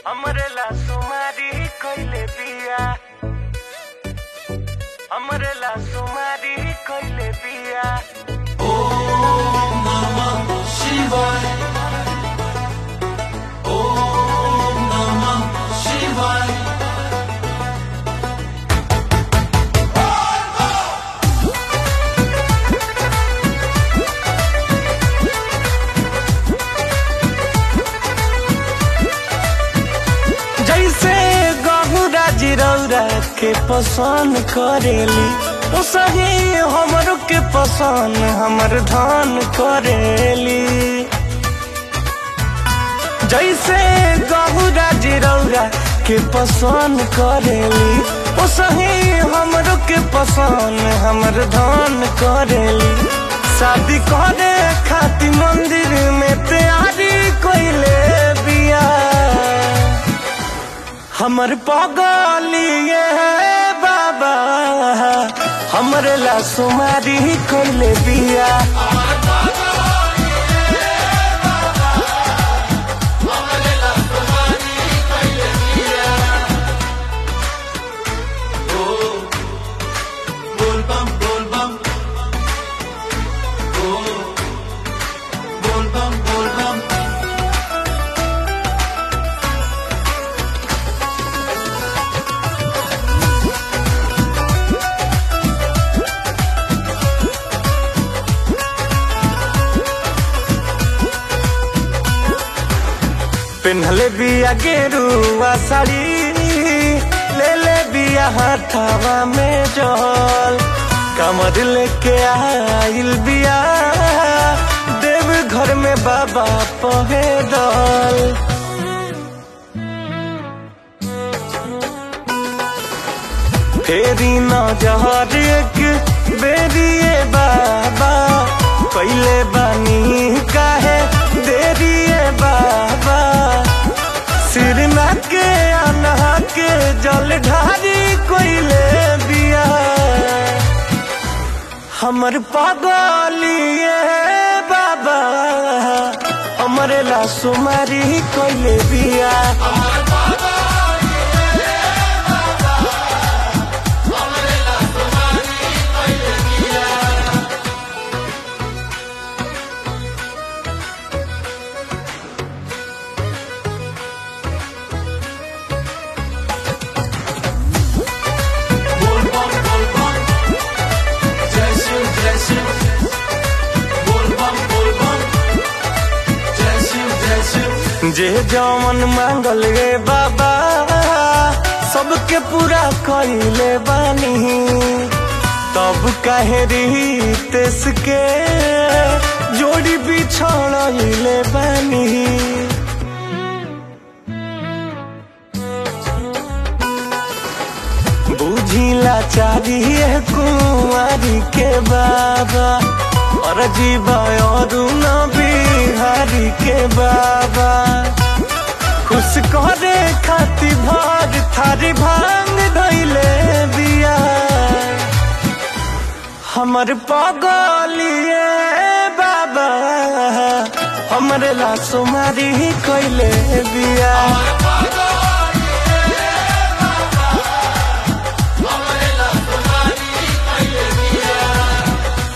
हमरे ला सुमारी कइले बिया हमरे ला सुमारी कइले बिया शिवाय ओम नमः शिवाय जैसे गहुरा जिरौरा के पसंद करेली उसही हमरो के पसंद हमर धान करेली जैसे गहुरा जिरौरा के पसंद करेली उसही हमरो के पसंद हमर धान करेली शादी करे खाती मंदिर में तैयारी कोइले बिया हमर पगलिए बाबा हमरे ला सुमारी कोइले बिया बोल बम बोल बम ओ बोल बम बोल बम पेन्हले बिया गेरुआ साड़ी ले ले बिया हाथावा में जल कमर लेके आइल बिया देव घर में बाबा पहे दल फेरी न जहर एक बेरिए बाबा पहले बानी काहे देरिए बाबा सिर ना के अनहा के जल ढारी कोइले बिया हमर पागलिए बाबा हमरे ला सुमारी कोइले बिया बोल बम बोल बम जय शिव जय शिव बोल बम बोल बम जय शिव जय शिव जे जमन मांगल रे बाबा सबके पूरा कइले बानी तब काहे रीतेस के जोड़ी बिछड़ले बानी बुझिला चाहिए कुंवारी के बाबा और जीवा और न बिहारी के बाबा खुश करे खाती भाग थारी भांग धैले बिया हमर पगलिए बाबा हमरे ला सुमारी कइले बिया